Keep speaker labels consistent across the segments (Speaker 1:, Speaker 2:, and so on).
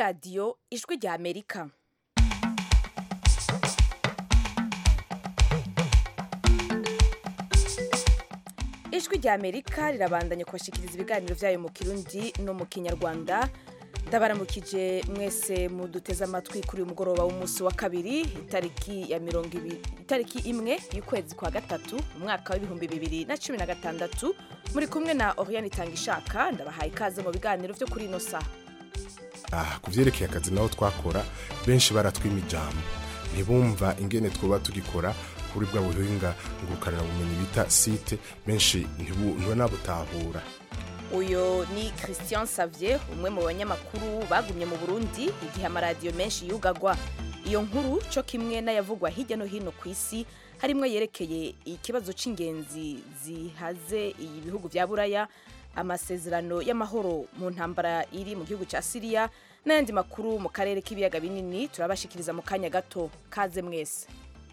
Speaker 1: radiyo ijwi rya amerika ijwi rya amerika rirabandanya kubashikiriza ibiganiro byayo mu kirundi no mu kinyarwanda ndabaramukije mwese muduteze amatwi kuri uyu mugoroba w'umunsi wa kabiri itariki ya mirongo ibiri itariki imwe y'ukwezi kwa gatatu mu mwaka w'ibihumbi bibiri na cumi na gatandatu muri kumwe na oriane itangishaka ndabahaye ikaze mu biganiro byo kuri ino saha
Speaker 2: aha ku byerekeye akazi naho twakora benshi baratwima ijambo ntibumva ingene twaba tugikora kuri bwa buhinga ngukanira bumenyi bita site benshi ntibunabutahura
Speaker 1: uyu ni christian savier umwe mu banyamakuru bagumye mu burundi igihe amaradiyo menshi yugagwa iyo nkuru cyo kimwe n'ayavugwa hirya no hino ku isi harimo yerekeye ikibazo cy'ingenzi zihaze iyi bihugu bya buraya amasezerano y'amahoro mu ntambara iri mu gihugu cya siriya n'ayandi makuru mu karere k'ibiyaga binini turabashikiriza mu kanya gato kaze mwese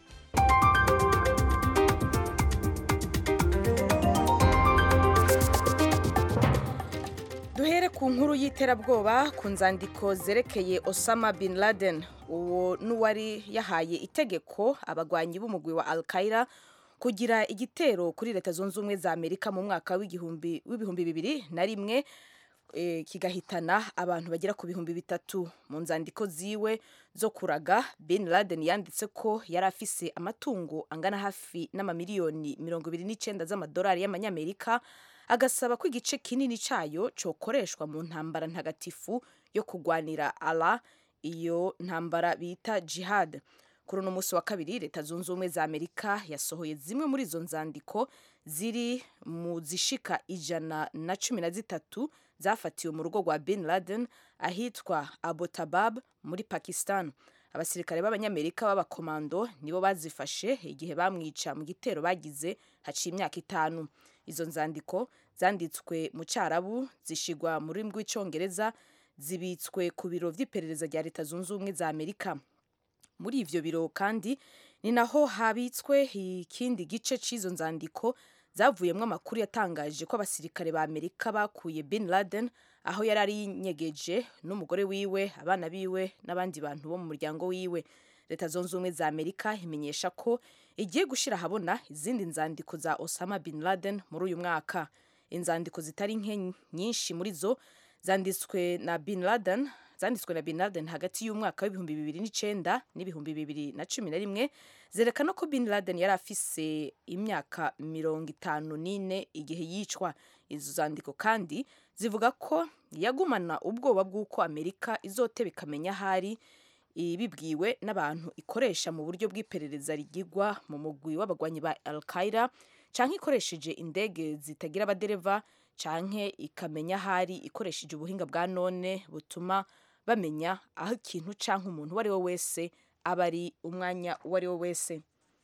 Speaker 1: duhere ku nkuru y'iterabwoba ku nzandiko zerekeye osama bin laden uwo n'uwari yahaye itegeko abagwanyi b'umugwi wa al qaeda kugira igitero kuri leta zunze ubumwe za amerika mu mwaka w'ibihumbi bibiri na rimwe e, kigahitana abantu bagera ku bihumbi bitatu mu nzandiko ziwe zo kuraga bin laden yanditse ko yari afise amatungo angana hafi n'amamiliyoni mirongo ibiri n'icyenda z'amadolari y'amanyamerika agasaba ko igice kinini cyayo cyokoreshwa mu ntambara ntagatifu yo kurwanira ala iyo ntambara bita jihad kuri uno munsi wa kabiri leta zunze ubumwe za amerika yasohoye zimwe muri izo nzandiko ziri mu zishika ijana na cumi na zitatu zafatiwe mu rugo rwa bin laden ahitwa abotabab muri pakistan abasirikare b'abanyamerika b'abakomando nibo bazifashe igihe bamwica mu gitero bagize haciye imyaka itanu izo nzandiko zanditswe mu cyarabu zishigwa mu rurimi rw'icyongereza zibitswe ku biro by'iperereza rya leta zunze ubumwe za amerika muri ivyo biro kandi ni naho habitswe ikindi gice cy'izo nzandiko zavuyemo amakuru yatangaje ko abasirikare ba amerika bakuye bin laden aho yari ari yinyegeje n'umugore wiwe abana biwe n'abandi bantu bo mu muryango wiwe leta zunze ubumwe za amerika imenyesha ko igiye gushyira ahabona izindi nzandiko za osama bin laden muri uyu mwaka inzandiko zitari nke nyinshi muri zo zanditswe na bin laden zanditswe na bin laden hagati y'umwaka w'ibihumbi bibiri n'icyenda n'ibihumbi bibiri na cumi na rimwe zerekana ko bin laden yari afise imyaka mirongo itanu n'ine igihe yicwa izo zandiko kandi zivuga ko yagumana ubwoba bw'uko amerika izoteba ikamenya ahari ibibwiwe n'abantu ikoresha mu buryo bw'iperereza rigigwa mu mugwi w'abagwanyi ba al qaeda canke ikoresheje indege zitagira abadereva canke ikamenya ahari ikoresheje ubuhinga bwa none butuma bamenya aho ikintu canke umuntu uwo ari we wese aba ari umwanya uwo ari we wese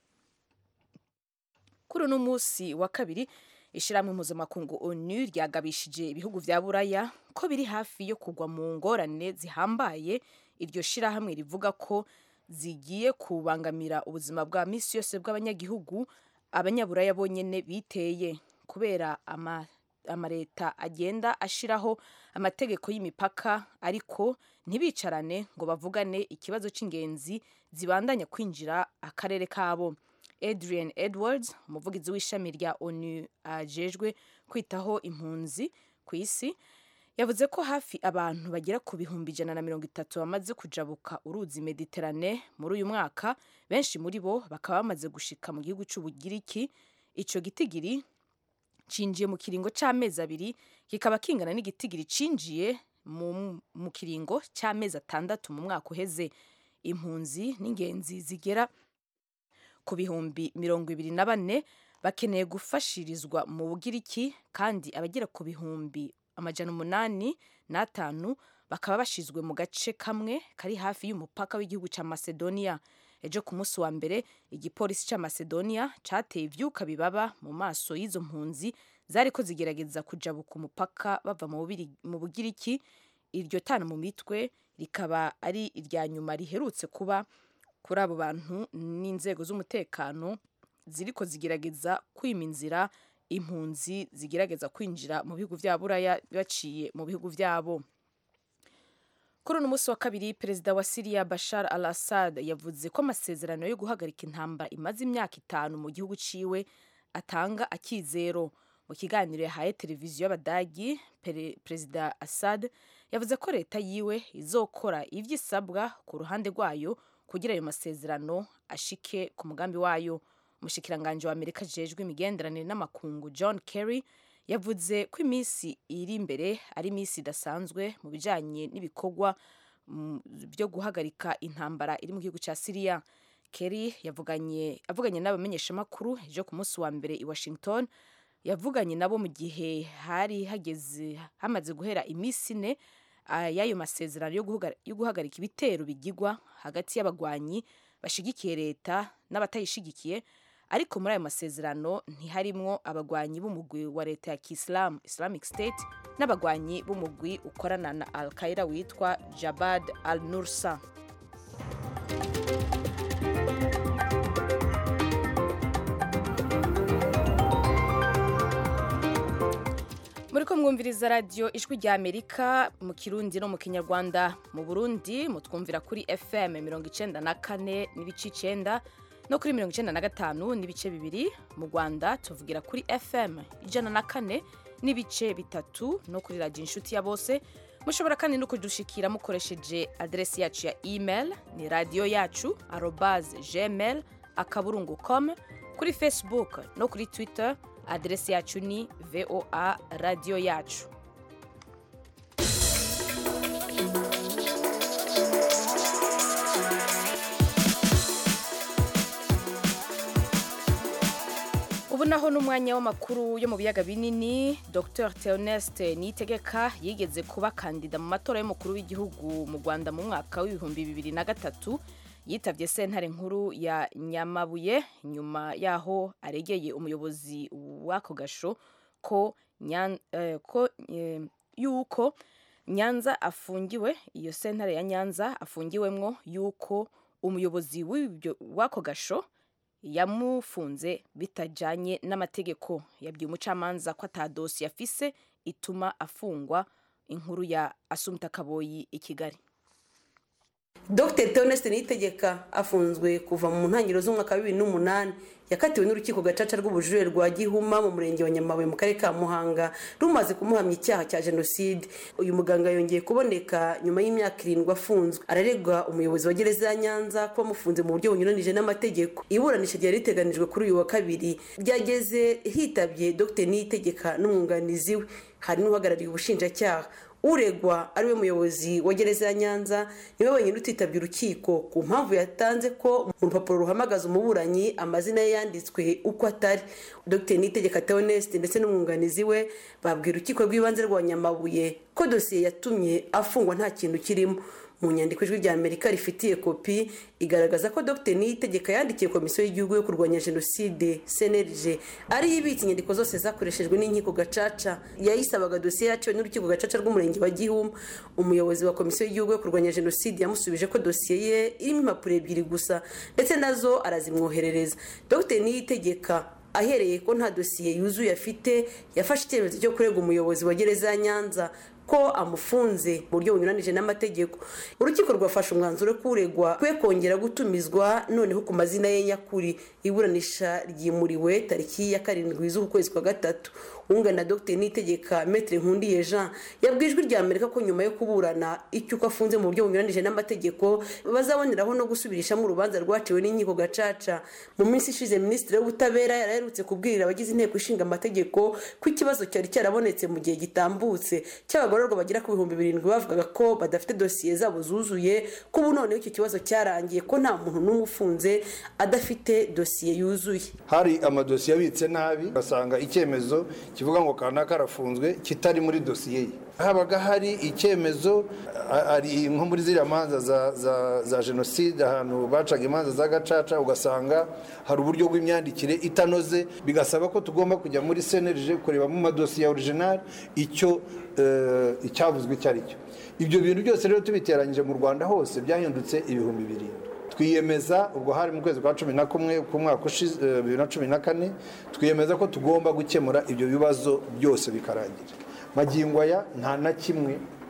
Speaker 1: kuri uno munsi wa kabiri ishyirahamwe mpuzamakungu onu ryagabishije ibihugu vya buraya ko biri hafi yo kugwa mu ngorane zihambaye iryo shirahamwe rivuga ko zigiye kubangamira ubuzima bwa misi yose bw'abanyagihugu abanyaburaya bonyene biteye kubera ama amaleta agenda ashiraho amategeko y'imipaka ariko ntibicarane ngo bavugane ikibazo cy'ingenzi zibandanya kwinjira akarere kabo adrian edwards umuvugizi w'ishami rya onu ajejwe kwitaho impunzi ku isi yavuze ko hafi abantu bagera ku bihumbi ijana na mirongo itatu bamaze kujabuka uruzi mediterane muri uyu mwaka benshi muri bo bakaba bamaze gushika mu gihugu cy'ubugiriki ico gitigiri cinjiye mu kiringo c'amezi abiri kikaba kingana n'igitigiri cinjiye mu, mu kiringo c'amezi atandatu mu mwaka uheze impunzi n'ingenzi zigera ku bihumbi mirongo ibiri na bane bakeneye gufashirizwa mu bugiriki kandi abagera ku bihumbi amajana umunani n'atanu bakaba bashizwe mu gace kamwe kari hafi y'umupaka w'igihugu ca macedonia ejo ku munsi wa mbere igipolisi ca macedonia cateye ivyuka bibaba mu maso y'izo mpunzi zariko zigerageza kujabuka umupaka bava mu bugiriki iryo tana mu mitwe rikaba ari irya nyuma riherutse kuba kuri abo bantu n'inzego z'umutekano ziriko zigerageza kwima inzira impunzi zigerageza kwinjira mu bihugu vya buraya baciye mu bihugu vyabo kuri uno munsi wa kabiri perezida wa siriya bashar al assad yavuze ko amasezerano yo guhagarika intambara imaze imyaka itanu mu gihugu ciwe atanga akizero mu kiganiro yahaye televiziyo y'abadagi perezida assad yavuze ko leta yiwe izokora ivyo isabwa ku ruhande rwayo kugira ayo masezerano ashike ku mugambi wayo umushikiranganji wa amerika ajejwe imigenderanire n'amakungu john kerry yavuze ko iminsi iri imbere ari iminsi idasanzwe mu bijanye n'ibikorwa byo guhagarika intambara iri mu gihugu cya siriya kerry yavuganye avuganye n'abamenyeshamakuru ejo ku munsi wa mbere i washington yavuganye nabo mu gihe hari hageze hamaze guhera iminsi ine y'ayo masezerano yo guhagarika ibitero bigigwa hagati y'abagwanyi bashigikiye leta n'abatayishigikiye ariko muri ayo masezerano ntiharimwo abagwanyi b'umugwi wa leta ya kisilamu islamic state n'abagwanyi b'umugwi ukorana na al qaida witwa jabad al nursa muri ko mwumviriza radiyo ijwi rya amerika mu kirundi no mu kinyarwanda mu burundi mutwumvira kuri fm mirongo icenda na kane n'ibice icenda no kuri mirongo icenda na gatanu n'ibice bibiri mu rwanda tuvugira kuri fm ijana na kane n'ibice bitatu no kuri radiyo inshuti ya bose mushobora kandi no kudushikira mukoresheje aderesi yacu ya email ni radiyo yacu arobase gmail akaburungu com kuri facebook no kuri twitter aderesi yacu ni voa radiyo yacu ubu naho n'umwanya w'amakuru yo mu biyaga binini dr theoneste niyitegeka yigeze kuba kandida mu matora y'umukuru w'igihugu mu rwanda mu mwaka w'ibihumbi bibiri na gatatu yitabye sentare nkuru ya nyamabuye nyuma yaho aregeye umuyobozi w'ako gasho ko yuko nyanza afungiwe iyo sentare ya nyanza afungiwemwo yuko umuyobozi w'ako gasho yamufunze bitajanye n'amategeko yabwiye umucamanza ko atadosi yafise ituma afungwa inkuru ya asumta kaboyi i kigali
Speaker 3: dr theoneste niyitegeka afunzwe kuva mu ntangiriro z'umwaka wa bibiri n'umunani yakatiwe n'urukiko gacaca rw'ubujurire rwa gihuma mu murenge wa nyamabuye mu karere ka muhanga rumaze kumuhamya icyaha cya jenoside uyu muganga yongeye kuboneka nyuma y'imyaka irindwi afunzwe araregwa umuyobozi wa gereza ya nyanza kuba amufunze mu buryo bunyuranije n'amategeko iburanisha ryari riteganijwe kuri uyu wa kabiri ryageze hitabye dr niyitegeka n'umwunganizi we hari n'uhagarariye ubushinjacyaha uregwa ariwe muyobozi wa gereza ya nyanza niwe wenyine utitabye urukiko ku mpamvu yatanze ko mu rupapuro ruhamagaza umuburanyi amazina ye yanditswe uko atari dr nitegeka theoneste ndetse n'umwunganizi we babwira urukiko rw'ibanze rwa nyamabuye ko dosiye yatumye afungwa nta kintu kirimo mu nyandiko ijwi rya amerika rifitiye kopi igaragaza ko dr niyitegeka yandikiye komisiyo y'igihugu yo kurwanya jenoside cnlg ariyo ibitse inyandiko zose zakoreshejwe n'inkiko gacaca yayisabaga dosiye yaciwe n'urukiko gacaca rw'umurenge wa gihuma umuyobozi wa komisiyo y'igihugu yo kurwanya jenoside yamusubije ko dosiye ye irimo impapuro ebyiri gusa ndetse nazo arazimwoherereza dr niyitegeka ahereye ko nta dosiye yuzuye afite yafashe icyemezo cyo kurega umuyobozi wa gereza ya nyanza ko amufunze mu buryo bunyuranije n'amategeko urukiko rwafashe umwanzuro ko uregwa kwe kongera gutumizwa noneho ku mazina ye nyakuri iburanisha ryimuriwe tariki ya karindwi z'ukwezi kwa gatatu wungana dr nitegeka metre nkundiye jean yabwiye ijwi rya amerika ko nyuma yo kuburana icyo uko afunze mu buryo bunyuranije n'amategeko bazaboneraho no gusubirishamo urubanza rwaciwe n'inkiko gacaca mu minsi ishize minisitiri w'ubutabera yaraherutse kubwirira abagize inteko ishinga amategeko ko ikibazo cyari cyarabonetse mu gihe gitambutse cy'abagororwa bagera ku bihumbi birindwi bavugaga ko badafite dosiye zabo zuzuye ko ubu noneho icyo kibazo cyarangiye ko nta muntu n'umwe ufunze adafite dosiye yuzuye
Speaker 4: hari amadosiye abitse nabi ugasanga icyemezo kivuga ngo kanaka arafunzwe kitari muri dosiye ye habaga hari icyemezo ari nko muri ziriya manza za jenoside ahantu bacaga imanza za gacaca ugasanga hari uburyo bw'imyandikire itanoze bigasaba ko tugomba kujya muri senerije kureba mu madosiye ya orijinali icyo icyavuzwe icyo ari cyo ibyo bintu byose rero tubiteranyije mu rwanda hose byahindutse ibihumbi birindwi twiyemeza ubwo hari mu kwezi kwa cumi na kumwe k'umwaka ushize bibiri na cumi na kane twiyemeza ko tugomba gukemura ibyo bibazo byose bikarangira magingo aya nta na kimwe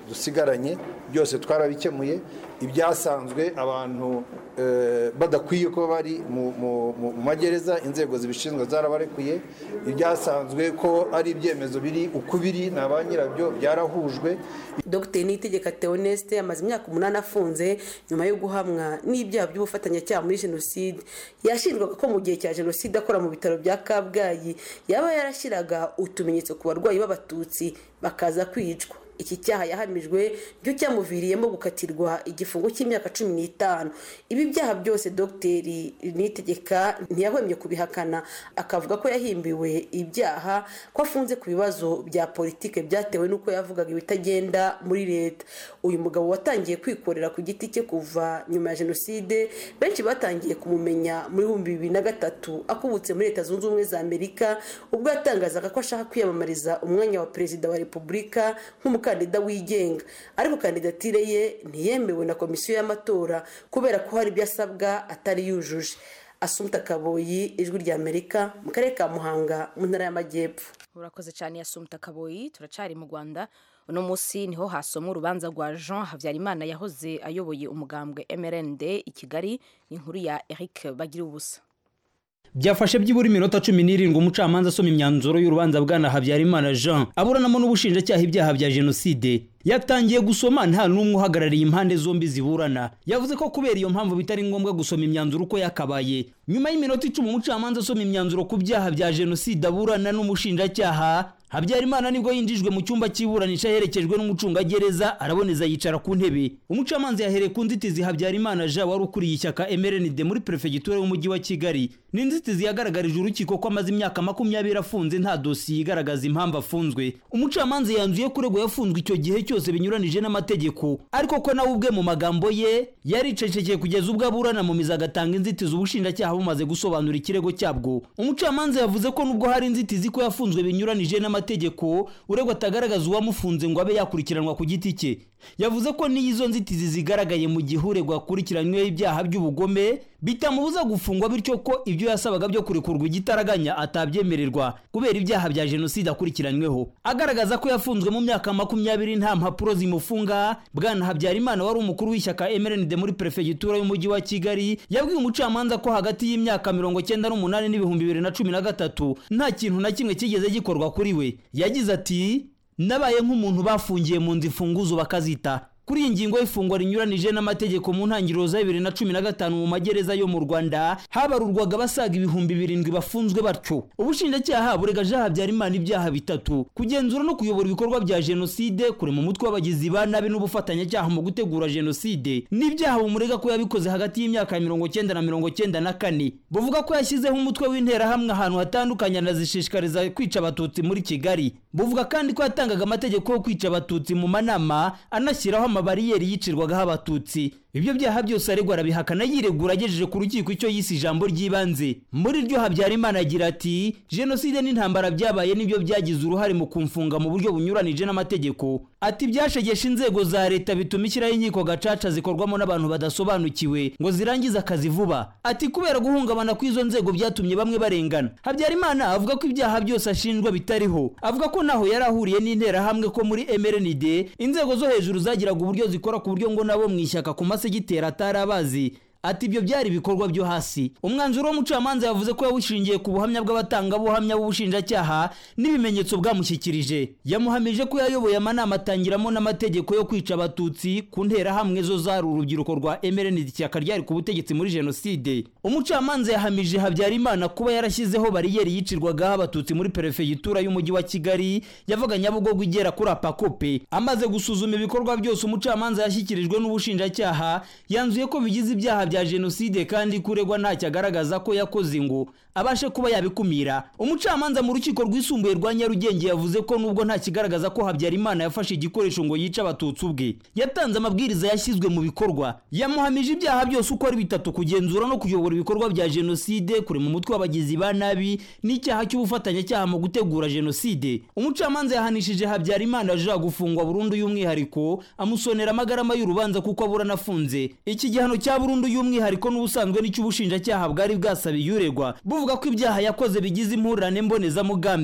Speaker 4: dusigaranye byose twarabikemuye ibyasanzwe abantu eh, badakwiye kuba bari mu- mu mu- mu magereza inzego zibishinzwe zarabarekuye ibyasanzwe ko ari ibyemezo biri uko biri na ba nyirabyo byarahujwe
Speaker 3: dr niyitegeka theoneste amaze imyaka umunani afunze nyuma yo guhamwa n'ibyaha by'ubufatanyacyaha muri jenoside yashinjwaga ko mu gihe cya jenoside akora mu bitaro bya kabgayi yaba yarashyiraga utumenyetso ku barwayi b'abatutsi bakaza kwicwa iki cyaha yahamijwe cyo cyamuviriyemo gukatirwa igifungo cy'imyaka cumi n'itanu ibi byaha byose dogiteri nitegeka ntiyahwemye kubihakana akavuga ko yahimbiwe ibyaha ko afunze ku bibazo bya politike byatewe n'uko yavugaga ibitagenda muri leta uyu mugabo watangiye kwikorera ku giti cye kuva nyuma ya jenoside benshi batangiye kumumenya muri bihumbi bibiri na gatatu akubutse muri leta zunze ubumwe za amerika ubwo yatangazaga ko ashaka kwiyamamariza umwanya wa perezida wa repubulika nk'umukandida wigenga ariko kandidatire ye ntiyemewe na komisiyo y'amatora kubera ko hari ibyo asabwa atari yujuje asumta kaboyi ijwi rya amerika mu karere ka muhanga mu ntara y'amajyepfo
Speaker 1: urakoze cyane yasumta kaboyi turacari mu rwanda uno munsi niho hasomwa urubanza rwa jean habyarimana yahoze ayoboye umugambwe mrnd i kigali n'inkuru ya eric bagira ubusa
Speaker 5: byafashe byibura iminota cumi n'irindwi umucamanza asoma imyanzuro y'urubanza bwana habyarimana jean aburanamo n'ubushinjacyaha ibyaha bya jenoside yatangiye gusoma nta n'umwe uhagarariye impande zombi ziburana yavuze ko kubera iyo mpamvu bitari ngombwa gusoma imyanzuro uko yakabaye nyuma y'iminota icumi umucamanza asoma imyanzuro ku byaha bya jenoside aburana n'umushinjacyaha habyarimana nibwo yinjijwe mu cyumba cy'iburanisha aherekejwe n'umucungagereza araboneza yicara ku ntebe umucamanza yahereye ku nzitizi habyarimana jean wari ukuriye ishyaka mrnd muri perefegitura y'umujyi wa kigali ni inzitizi yagaragarije urukiko ko amaze imyaka makumyabiri afunze nta dosiye igaragaza impamvu afunzwe umucamanza yanzuye ko uregwa yafunzwe icyo gihe cyose binyuranije n'amategeko ariko ko nawe ubwe mu magambo ye yaricecekeye kugeza ubwo aburana mu mizi agatanga inzitizi ubushinjacyaha bumaze gusobanura ikirego cyabwo umucamanza yavuze ko nubwo hari inzitizi ko yafunzwe binyuranije n'amategeko uregwa atagaragaza uwamufunze ngo abe yakurikiranwa ku giti cye yavuze ko n'iyo izo nzitizi zigaragaye mu gihe uregwa akurikiranyweho ibyaha by'ubugome bitamubuza gufungwa bityo ko ibyo yasabaga byo kurekurwa igitaraganya atabyemererwa kubera ibyaha bya jenoside akurikiranyweho agaragaza ko yafunzwe mu myaka makumyabiri nta mpapuro zimufunga bwana habyarimana wari umukuru w'ishyaka mrnd muri perefegitura y'umujyi wa kigali yabwiye umucamanza ko hagati y'imyaka mirongo cyenda n'umunani n'ibihumbi bibiri na cumi na gatatu nta kintu na kimwe kigeze gikorwa kuri we yagize ati nabaye nk'umuntu bafungiye mu nzu imfunguzo bakazita kuri iyi ngingo y'ifungwa rinyuranije n'amategeko mu ntangiriro za bibiri na cumi na gatanu mu magereza yo mu rwanda habarurwaga abasaga ibihumbi birindwi bafunzwe batyo ubushinjacyaha burega jean habyarimana ibyaha bitatu kugenzura no kuyobora ibikorwa bya jenoside kurema umutwe w'abagizi ba nabi n'ubufatanyacyaha mu gutegura jenoside n'ibyaha bumurega ko yabikoze hagati y'imyaka ya mirongo cyenda na mirongo cyenda na kane buvuga ko yashyizeho umutwe w'interahamwe ahantu hatandukanye anazishishikariza kwica abatutsi muri kigali buvuga kandi ko yatangaga amategeko yo kwica abatutsi mu manama anashyiraho amabariyeri yicirwagaho abatutsi ibyo byaha byose aregwa arabihakana yiregura agejeje ku rukiko icyo yise ijambo ry'ibanze muri ryo habyarimana agira ati jenoside n'intambara byabaye nibyo byagize uruhare mu kumfunga mu buryo bunyuranije n'amategeko ati byashegesha inzego za leta bituma ishyiraho inkiko gacaca zikorwamo n'abantu badasobanukiwe ngo zirangize akazi vuba ati kubera guhungabana kw'izo nzego byatumye bamwe barengana habyarimana avuga ko ibyaha byose ashinjwa bitariho avuga ko naho yari ahuriye n'interahamwe ko muri mrnd inzego zo hejuru zagiraga uburyo zikora ku buryo ngo nabo mu ishyaka ku masegiteri atari abazi ati ibyo byari ibikorwa byo hasi umwanzuro w'umucamanza yavuze ko yawushingiye ku buhamya bw'abatangabuhamya b'ubushinjacyaha n'ibimenyetso bwamushyikirije yamuhamije ko yayoboye amanama atangiramo n'amategeko yo kwica abatutsi ku nterahamwe zo zari urubyiruko rwa mrnd ishyaka ryari ku butegetsi muri jenoside umucamanza yahamije habyarimana kuba yarashyizeho bariyeri yicirwagaho abatutsi muri perefegitura y'umujyi wa kigali yavaga nyabugogo igera kuri apakope amaze gusuzuma ibikorwa byose umucamanza yashyikirijwe n'ubushinjacyaha yanzuye ko bigize ibyaha bya jenoside kandi kuregwa ntacyo agaragaza ko yakoze ngo abashe kuba yabikumira umucamanza mu rukiko rwisumbuye rwa nyarugenge yavuze ko nubwo nta kigaragaza ko habyarimana yafashe igikoresho ngo yice abatutsi ubwe yatanze amabwiriza yashyizwe mu bikorwa yamuhamije ibyaha byose uko ari bitatu kugenzura no kuyobora ibikorwa bya jenoside kurema umutwe w'abagizi ba nabi n'icyaha cy'ubufatanyacyaha mu gutegura jenoside umucamanza yahanishije habyarimana aja gufungwa burundu y'umwihariko amusonera amagarama y'urubanza kuko aburana afunze iki gihano cya burundu y'umwihariko n'ubusanzwe n'icy'ubushinjacyaha bwari bwasabiye uregwa buvuga ko ibyaha yakoze bigize impurirane mbonezamugambi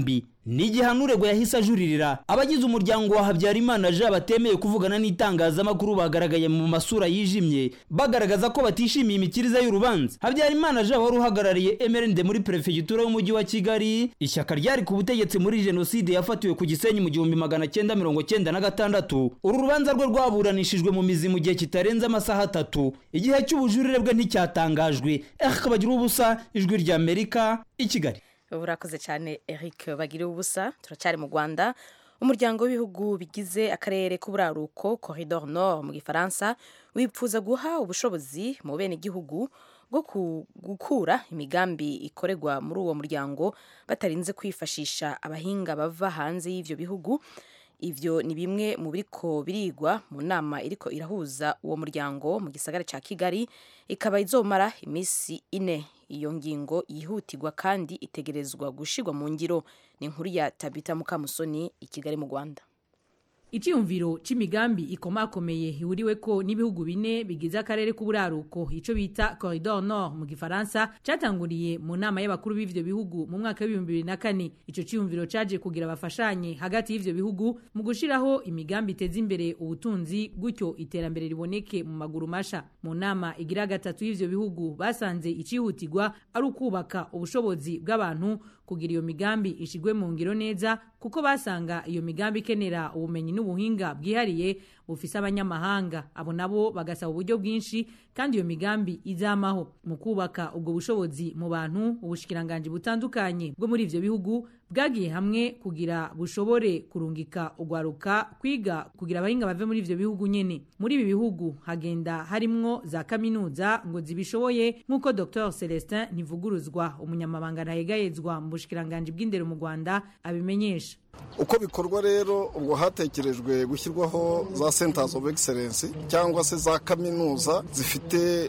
Speaker 5: ni igihano uregwa yahise ajuririra abagize umuryango wa habyarimana jean batemeye kuvugana n'itangazamakuru bagaragaye mu masura yijimye bagaragaza ko batishimiye imikirize y'urubanza habyarimana jean wari uhagarariye emerende muri perefegitura y'umujyi wa kigali ishyaka ryari ku butegetsi muri jenoside yafatiwe ku gisenyi mu gihumbi magana cyenda mirongo cyenda na gatandatu uru rubanza rwe rwaburanishijwe mu mizi mu gihe kitarenze amasaha atatu igihe cy'ubujurire bwe nticyatangajwe eh bagira ubusa ijwi ry'amerika i kigali
Speaker 1: urakoze cyane eric bagiriwe ubusa turacyari mu rwanda umuryango w'ibihugu bigize akarere k'uburaruko corridor nord mu gifaransa wipfuza guha ubushobozi mu bene igihugu bwo gukura imigambi ikorerwa muri uwo muryango batarinze kwifashisha abahinga bava hanze y'ibyo bihugu ivyo ni bimwe mu biriko birigwa mu nama iriko irahuza uwo muryango mu gisagara ca kigali ikaba izomara iminsi ine iyo ngingo yihutirwa kandi itegerezwa gushirwa mu ngiro ni inkuru ya tabita mukamusoni i kigali mu rwanda
Speaker 6: icyiyumviro c'imigambi ikomakomeye ihuriweko n'ibihugu bine bigize akarere k'uburaruko ico bita corridor nord mu gifaransa catanguriye mu nama y'abakuru b'ivyo bihugu mu mwaka w'ibihumbi bibiri na kane ico ciyumviro caje kugira bafashanye hagati y'ivyo bihugu mu gushiraho imigambi iteza imbere ubutunzi gutyo iterambere riboneke mu maguru masha mu nama igira gatatu y'ivyo bihugu basanze icihutirwa ari ukubaka ubushobozi bw'abantu kugira iyo migambi ishigwe mu ngiro neza kuko basanga iyo migambi ikenera ubumenyi n'ubuhinga bwihariye bufise abanyamahanga abo nabo bagasaba uburyo bwinshi kandi iyo migambi izamaho mu kubaka ubwo bushobozi mu bantu ubushikiranganji butandukanye bwo muri ivyo bihugu bwagiye hamwe kugira bushobore kurungika ugwaruka kwiga kugira abahinga bave muri ivyo bihugu nyene muri ibi bihugu hagenda harimwo za kaminuza ngo zibishoboye nk'uko Dr Celestin Ntivuguruzwa umunyamabanga ntahegayezwa mu bushikiranganji bw'indero mu Rwanda abimenyesha
Speaker 7: uko bikorwa rero ubwo hatekerejwe gushyirwaho za centers of excellence cyangwa se za kaminuza zifite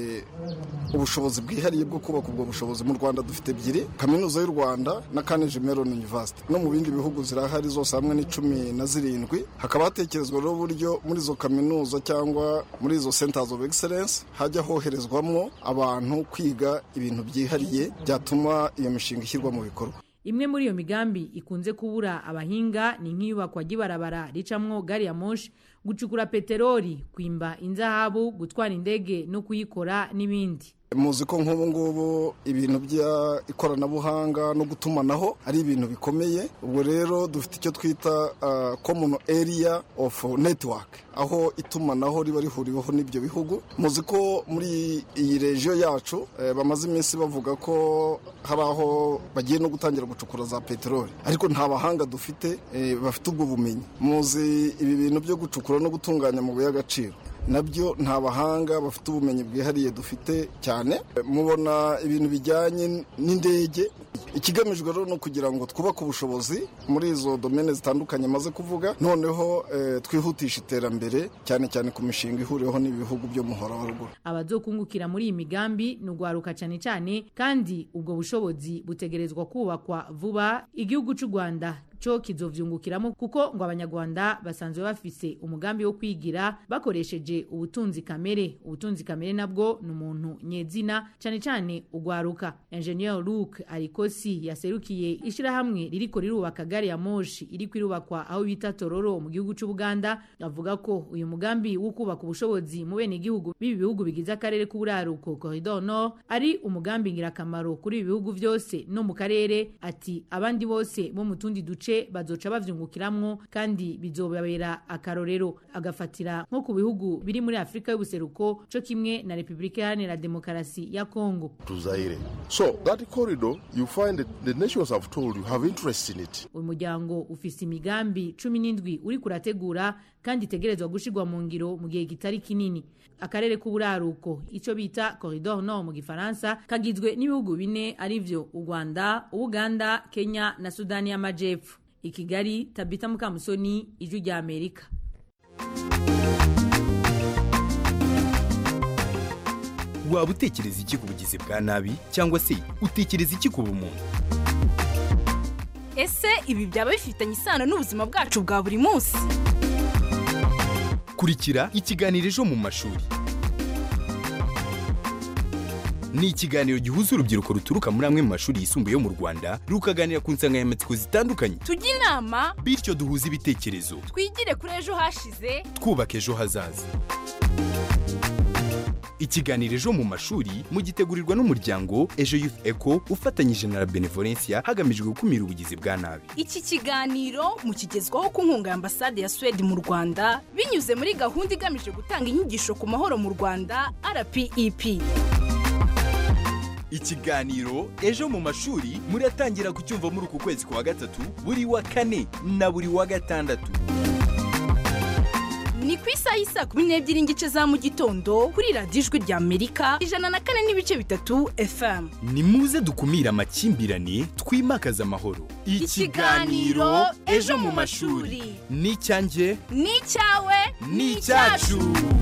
Speaker 7: ubushobozi bwihariye bwo kubaka ubwo bushobozi mu rwanda dufite ebyiri kaminuza y'u rwanda na kaneji meron university no mu bindi bihugu zirahari zose hamwe ni cumi na zirindwi hakaba hatekerezwa rero uburyo muri izo kaminuza cyangwa muri izo centers of excellence hajya hoherezwamo abantu kwiga ibintu byihariye byatuma iyo mishinga ishyirwa mu bikorwa
Speaker 6: imwe muri iyo migambi ikunze kubura abahinga ni nk'iyubakwa ry'ibarabara ricamwo gari ya moshi gucukura peteroli kwimba inzahabu gutwara indege no kuyikora n'ibindi
Speaker 7: muzi ko nk'ubu ngubu ibintu by'ikoranabuhanga no gutumanaho ari ibintu bikomeye ubwo rero dufite icyo twita common area of network aho itumanaho riba rihuriweho n'ibyo bihugu muzi ko muri iyi regiyo yacu bamaze iminsi bavuga ko hari aho bagiye no gutangira gucukura za peteroli ariko nta bahanga dufite bafite ubwo bumenyi muzi ibi bintu byo gucukura no gutunganya amabuye y'agaciro nabyo nta bahanga bafite ubumenyi bwihariye dufite cyane mubona ibintu bijyanye n'indege ikigamijwe rero ni ukugira ngo twubake ubushobozi muri izo domene zitandukanye maze kuvuga noneho twihutisha iterambere cyane cyane ku mishinga ihuriweho n'ibihugu byo muhora wa ruguru
Speaker 6: abazokungukira muri iyi migambi ni ugwaruka cyane cyane kandi ubwo bushobozi butegerezwa kubakwa vuba igihugu cy'u rwanda cyo kizovyungukiramo kuko ngo abanyarwanda basanzwe bafise umugambi wo kwigira bakoresheje ubutunzi kamere ubutunzi kamere nabwo ni umuntu nyezina cyane cyane ugwaruka engineer Luke Arikosi yaserukiye ishirahamwe ririko rirubaka gari ya moshi iri kwirubakwa aho bita Tororo mu gihugu cy'u Buganda avuga ko uyu mugambi wo kubaka ubushobozi mu bene gihugu bibi bihugu bigize akarere k'uburaruko Corridor Nord ari umugambi ngirakamaro kuri ibi bihugu byose no mu karere ati abandi bose bo mu tundi duce bazoca bavyungukiramwo kandi bizobabera akarorero agafatira nko ku bihugu biri muri Afrika y'ubuseruko co kimwe na Republika Iharanira Demokarasi ya Kongo
Speaker 8: to Zaire so that corridor you find that the nations have told you have interest in it
Speaker 6: uyu muryango ufise imigambi cumi n'indwi uri kurategura kandi itegerezwa gushirwa mu ngiro mu gihe kitari kinini akarere k'uburaruko ico bita corridor nord mu gifaransa kagizwe n'ibihugu bine arivyo u Rwanda Uganda Kenya na Sudani y'Amajepfo i Kigali Tabita Mukamusoni ijwi rya Amerika
Speaker 9: waba utekereza iki ku bugizi bwa nabi cyangwa se utekereza iki ku bumuntu
Speaker 10: ese ibi byaba bifitanye isano n'ubuzima bwacu bwa buri munsi
Speaker 9: kurikira ikiganiro ejo mu mashuri ni ikiganiro gihuza urubyiruko ruturuka muri amwe mu mashuri yisumbuye yo mu rwanda rukaganira ku nsanganyamatsiko zitandukanye
Speaker 10: tujye inama
Speaker 9: bityo duhuze ibitekerezo
Speaker 10: twigire kuri ejo hashize
Speaker 9: twubaka ejo hazaza ikiganiro ejo mu mashuri mugitegurirwa n'umuryango ejo youth eco ufatanyije na la benevolencia hagamijwe gukumira ubugizi bwa nabi
Speaker 10: iki kiganiro mukigezwaho ku nkunga ya ambasade ya suwede mu rwanda binyuze muri gahunda igamije gutanga inyigisho ku mahoro mu rwanda rpep
Speaker 9: ikiganiro ejo mu mashuri muratangira kucyumva muri uku kwezi kwa gatatu buri wa kane na buri wa gatandatu
Speaker 10: ni ku isaha y'isaa kumi n'ebyiri n'igice za mu gitondo kuri radiyo ijwi rya amerika ijana na kane n'ibice bitatu fm
Speaker 9: ni muze dukumire amakimbirane twimakaze amahoro
Speaker 10: Ikiganiro Ejo mu Mashuri.
Speaker 9: ni icyanjye
Speaker 10: ni icyawe
Speaker 9: ni icyacu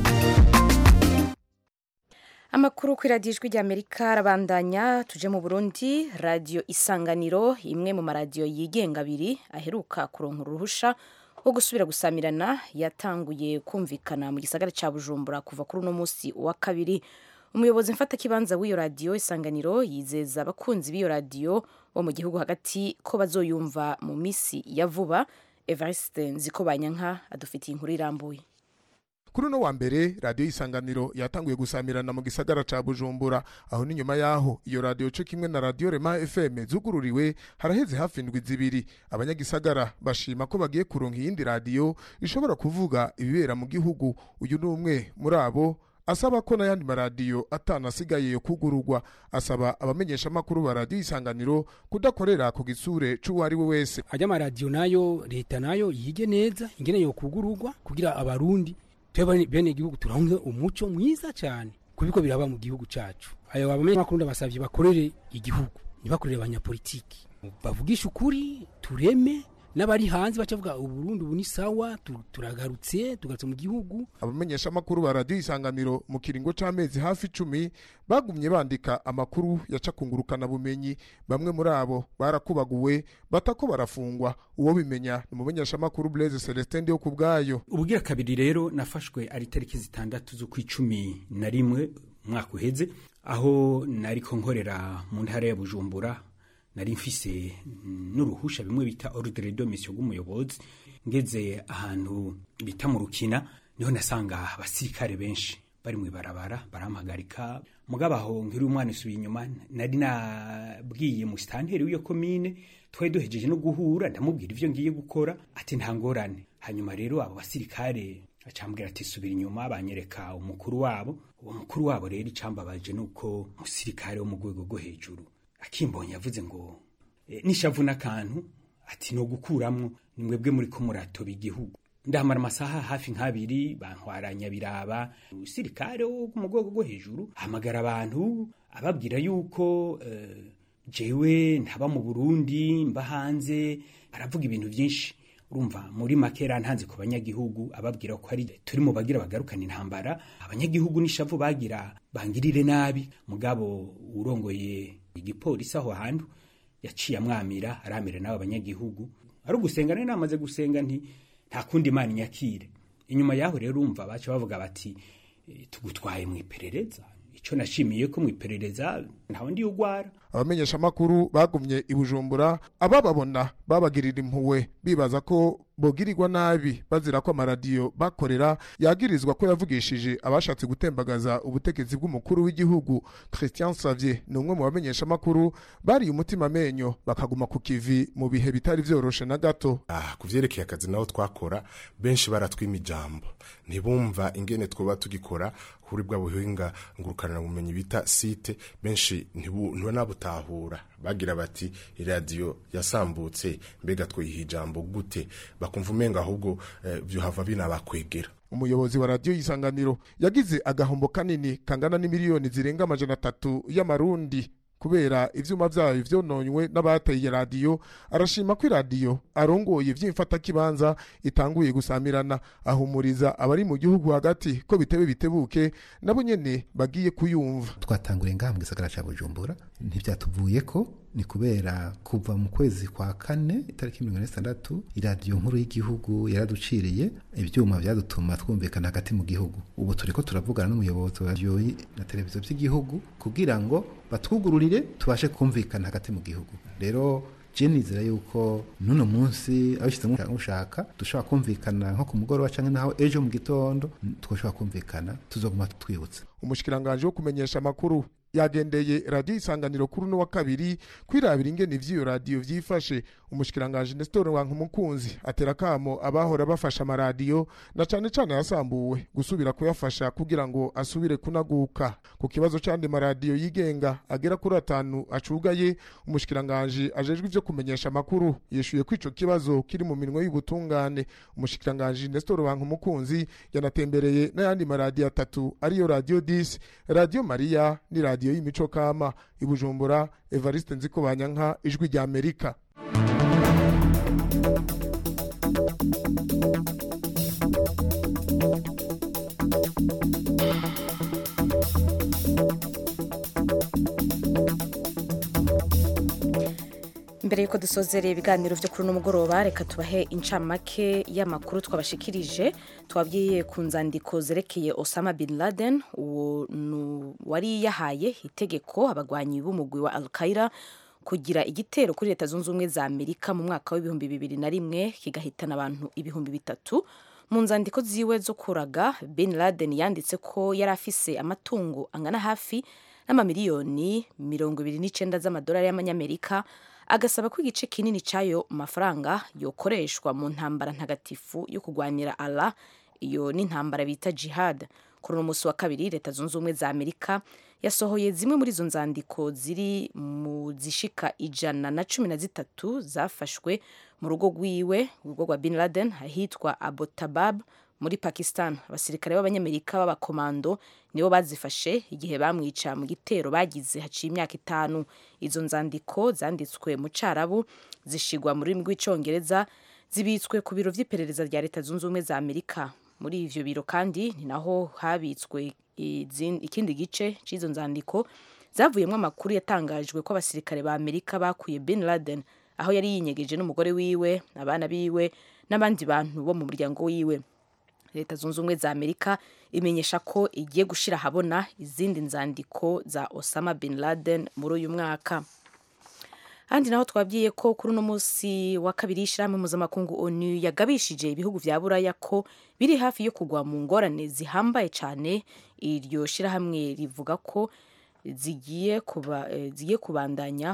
Speaker 1: amakuru kuri radiyo ijwi ry'amerika arabandanya tuje mu burundi radiyo isanganiro imwe mu maradiyo yigenga abiri aheruka kuronka uruhusha wo gusubira gusamirana yatanguye kumvikana mu gisagara cya bujumbura kuva kuri uno munsi wa kabiri umuyobozi mfatakibanza w'iyo radiyo isanganiro yizeza abakunzi b'iyo radiyo bo mu gihugu hagati ko bazoyumva mu minsi ya vuba evariste nziko banyanka adufitiye inkuru irambuye
Speaker 11: kuri uno wa mbere radiyo isanganiro yatanguye gusamirana mu gisagara ca bujumbura aho n'inyuma yaho iyo radiyo co kimwe na radiyo rema fm zugururiwe haraheze hafi indwi zibiri abanyagisagara bashima ko bagiye kuronka iyindi radiyo ishobora kuvuga ibibera mu gihugu uyu ni umwe muri abo asaba ko n'ayandi maradiyo atanasigaye yo kugururwa asaba abamenyeshamakuru ba radiyo isanganiro kudakorera ku gisure c'uwo ari we wese
Speaker 12: ajya amaradiyo nayo leta nayo yige neza ingene yo kugururwa kugira abarundi twebwe bene igihugu turonke umuco mwiza cyane kubiko biraba mu gihugu cacu ayo abamenyeshamakuru ndabasavye bakorere igihugu ntibakorere abanyapolitiki bavugisha ukuri tureme n'abari hanze bacavuga uburundi ubu ni sawa tu- turagarutse tugarutse mu gihugu
Speaker 11: abamenyeshamakuru ba radiyo isanganiro mu kiringo c'amezi hafi icumi bagumye bandika amakuru yacakungurukana bumenyi bamwe muri abo barakubaguwe batako barafungwa uwo bimenya ni umumenyeshamakuru blaise celestin ndiyo ku bwayo
Speaker 13: ubugira kabiri rero nafashwe ari tariki zitandatu z'ukwicumi na rimwe umwaka uheze aho nariko nkorera mu ntara ya bujumbura nari mfise mm, n'uruhusha bimwe bita ordre de mission rw'umuyobozi ngeze ahantu bita mu rukina niho nasanga abasirikare benshi bari mu ibarabara barampagarika mugabo aho nkiri umwana usubiye inyuma nari nabwiye musitanteri w'iyo komine twari duhejeje no guhura ndamubwira ivyo ngiye gukora ati nta ngorane hanyuma rero abo basirikare acambwira ati subira inyuma banyereka umukuru wabo uwo mukuru wabo rero icambabaje nuko umusirikare wo mu rwego rwo hejuru akimbonye yavuze ngo e, nishavu n'akantu ati no gukuramwo ni mwebwe muri ko muratoba igihugu ndahamara amasaha hafi nk'abiri bantwaranya biraba umusirikare wo mu rwego rwo hejuru ahamagara abantu ababwira yuko eh, jewe ntaba mu burundi mba hanze aravuga ibintu byinshi urumva muri makera ntanze ku banyagihugu ababwira ko ari turi mu bagira bagarukana intambara abanyagihugu n'ishavu bagira bangirire nabi mugabo urongoye igipolisi aho hantu yaciye amwamira aramira n'abo banyagihugu ari ugusenga nari namaze gusenga nti nta kundi imana inyakire inyuma yaho rero urumva baca bavuga bati "Eh, tugutwaye mu iperereza icyo nashimiye ko mu iperereza ntawe ndi ugwara
Speaker 11: abamenyeshamakuru bagumye i bujumbura abababona babagirira impuhwe bibaza ko bogirirwa nabi bazira ko amaradiyo bakorera yagirizwa ko yavugishije abashatse gutembagaza ubutegetsi bw'umukuru w'igihugu christian savier ni umwe mu bamenyeshamakuru bariye umutima amenyo bakaguma ku kivi mu bihe bitari vyoroshe na gato
Speaker 2: ah, ku vyerekeye akazi naho twakora benshi baratwima ijambo ntibumva ingene twoba tugikora kuri bwa buhinga ngurukanira bumenyi bita site benshi ntibu- ntibanabutahura bagira bati iradiyo yasambutse mbega twiha ijambo gute bakumva umenga ahubwo eh, vyohava binabakwegera
Speaker 11: umuyobozi wa radiyo y'isanganiro yagize agahombo kanini kangana n'imiliyoni zirenga amajana atatu y'amarundi kubera ivyuma vyayo vyononywe n'abateye radiyo arashima ko iradiyo arongoye vy'imfatakibanza itanguye gusamirana ahumuriza abari mu gihugu hagati ko bitebe bitebuke nabo nyene bagiye kuyumva
Speaker 14: twatanguriye ngaha mu gisagara cya bujumbura ntibyatuvuye ko ni kubera kuva mu kwezi kwa kane itariki mirongo ine n'itandatu iradiyo nkuru y'igihugu yaraduciriye ibyuma byadutuma twumvikana hagati mu gihugu ubu turi ko turavugana n'umuyobozi wa radiyo na televiziyo by'igihugu kugira ngo batwugururire tubashe kumvikana hagati mu gihugu rero je nizera yuko nuno munsi abishyizemo ushaka dushobora kumvikana nko ku mugoroba cyangwa naho ejo mu gitondo twashobora kumvikana tuzoguma twibutsa
Speaker 11: umushikiranganje wo kumenyesha amakuru yagendeye radiyo isanganiro kuri uno wa kabiri kwirabira ingene ivy'iyo radiyo vyifashe umushikiranganje Nestor Wankumukunzi atera kamo abahora bafasha amaradiyo na cane cane yasambuwe gusubira kuyafasha kugira ngo asubire kunaguka ku kibazo c'andi maradiyo yigenga agera kuri atanu acugaye umushikiranganje ajejwe ivyo kumenyesha amakuru yishuye ko ico kibazo kiri mu minwe y'ubutungane umushikiranganje Nestor Wankumukunzi yanatembereye n'ayandi maradiyo atatu ariyo radiyo 10 radiyo Maria ni radiyo y'imico kama ibujumbura Evariste Nzikobanyanka ijwi rya Amerika
Speaker 1: mbere yuko dusozereye ibiganiro byo kuri uno mugoroba reka tubahe incamake y'amakuru twabashikirije twabwiye ku nzandiko zerekeye Osama bin Laden uwo wari yahaye itegeko abagwanyi b'umugwi wa Al-Qaeda kugira igitero kuri leta zunze ubumwe za Amerika mu mwaka w'ibihumbi bibiri na rimwe kigahitana abantu ibihumbi bitatu mu nzandiko ziwe zo kuraga bin Laden yanditse ko yari afise amatungo angana hafi n'amamiliyoni mirongo ibiri n'icenda z'amadolari y'amanyamerika agasaba ko igice kinini cy'ayo mafaranga yokoreshwa mu ntambara ntagatifu yo kurwanira Allah iyo ni intambara bita jihad kuri uno munsi wa kabiri leta zunze ubumwe za amerika yasohoye zimwe muri izo nzandiko ziri mu zishika ijana na cumi na zitatu zafashwe mu rugo rwiwe urugo rwa bin laden ahitwa abotabab muri pakistan abasirikare b'abanyamerika b'abakomando nibo bazifashe igihe bamwica mu gitero bagize haciye imyaka itanu izo nzandiko zanditswe mu carabu zishigwa mu rurimi rw'icongereza zibitswe ku biro vy'iperereza rya leta zunze ubumwe za amerika muri ivyo biro kandi ni naho habitswe ikindi gice c'izo nzandiko zavuyemo amakuru yatangajwe ko abasirikare ba amerika bakuye bin laden aho yari yinyegeje n'umugore wiwe abana biwe n'abandi bantu bo mu muryango wiwe leta zunze ubumwe za amerika imenyesha ko igiye gushyira ahabona izindi nzandiko za osama bin laden muri uyu mwaka handi naho twabwiye ko kuri uno munsi wa kabiri y'ishyirahamwe mpuzamakungu onu yagabishije ibihugu vya buraya ko biri hafi yo kugwa mu ngorane zihambaye cyane iryo shyirahamwe rivuga ko zigiye kuba zigiye kubandanya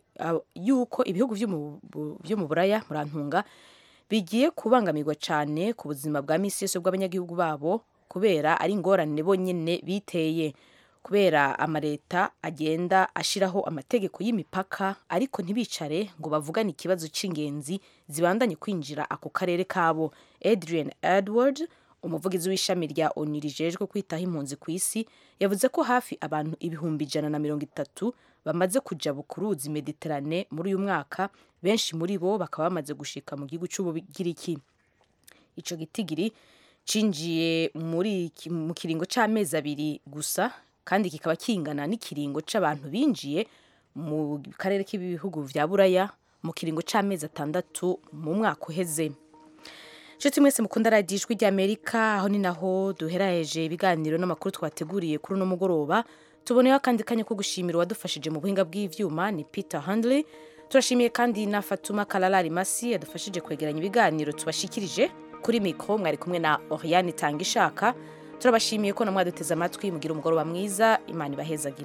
Speaker 1: yuko ibihugu vyo mu buraya murantunga bigiye kubangamirwa cyane ku buzima bwa misi yose bw'abanyagihugu babo kubera ari ingorane bonyine biteye kubera amaleta agenda ashyiraho amategeko y'imipaka ariko ntibicare ngo bavugane ikibazo cy'ingenzi zibandanye kwinjira ako karere kabo adrian edward umuvugizi w'ishami rya onu rijejwe kwitaho impunzi ku isi yavuze ko hafi abantu ibihumbi ijana na mirongo itatu bamaze kuja bukuruzi mediterane muri uyu mwaka benshi muri bo bakaba bamaze gushika mu gihugu cy'ubugiriki ico gitigiri cinjiye muri mu kiringo c'amezi abiri gusa kandi kikaba kingana n'ikiringo c'abantu binjiye mu karere k'ibihugu vya buraya mu kiringo c'amezi atandatu mu mwaka uheze nshuti mwese mukunda radiyo ijwi ry'amerika aho ni naho duheraheje ibiganiro n'amakuru twateguriye kuri uno mugoroba tuboneyeho akandi kanya ko gushimira uwadufashije mu buhinga bw'ivyuma ni peter handley turashimiye kandi na fatuma kalalari masi yadufashije kwegeranya ibiganiro tubashikirije kuri mikoro mwari kumwe na oriane itanga ishaka turabashimiye ko namwe duteze amatwi mugira umugoroba mwiza imana ibahezagira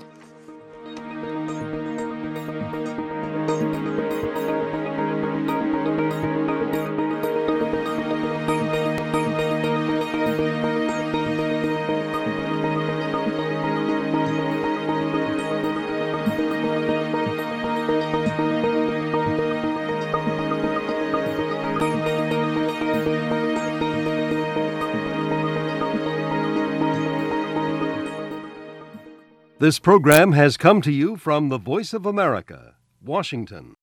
Speaker 15: This program has come to you from the Voice of America, Washington.